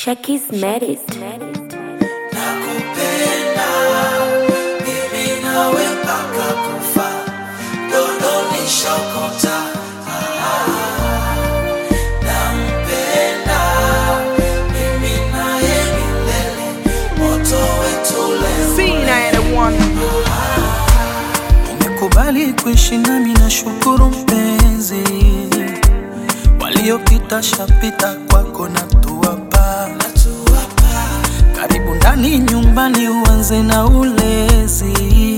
Shakis Merit. Nakupenda mimi nawe mpaka kufa, dondoni shokota. Nampenda mimi naye milele, moto wetu leo. Umekubali kuishi nami na shukuru mpenzi, waliopita shapita kwako na tuwapa karibu ndani nyumbani, uanze na ulezi,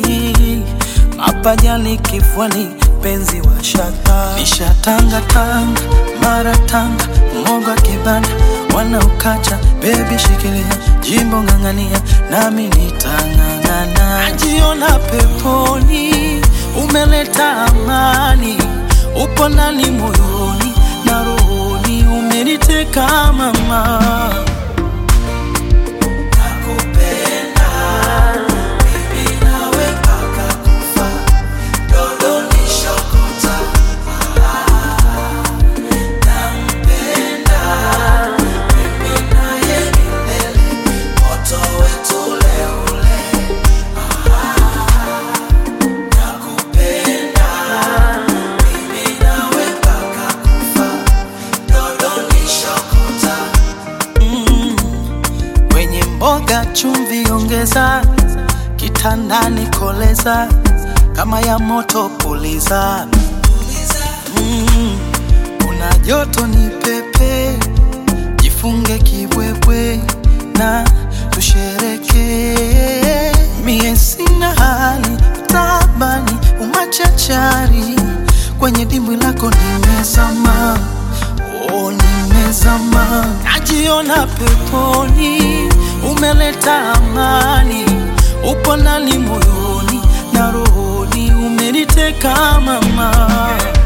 mapajani kifuani, penzi wa shata nishatanga tanga mara tanga moga kibanda wanaokacha bebi, shikilia jimbo ng'ang'ania, nami nitang'ang'ana. Najiona peponi, umeleta amani, upo ndani moyoni na rohoni, umeniteka mama. Nakupenda mimi nawe mpaka kufa, dondoni shokota. Nampenda mimi naye milele, moto wetu ule ule. Nakupenda mimi nawe mpaka kufa, dondoni shokota. Kwenye mboga chumvi ongeza, kitandani koleza, kama ya moto puliza. Mm, kuna joto ni pepe, jifunge kibwebwe na tushereke. Mie sina hali tabani, umachachari kwenye dimbwi lako nimezama Oh, nimezama, najiona peponi, umeleta amani, upo ndani moyoni na rohoni, umeniteka mama.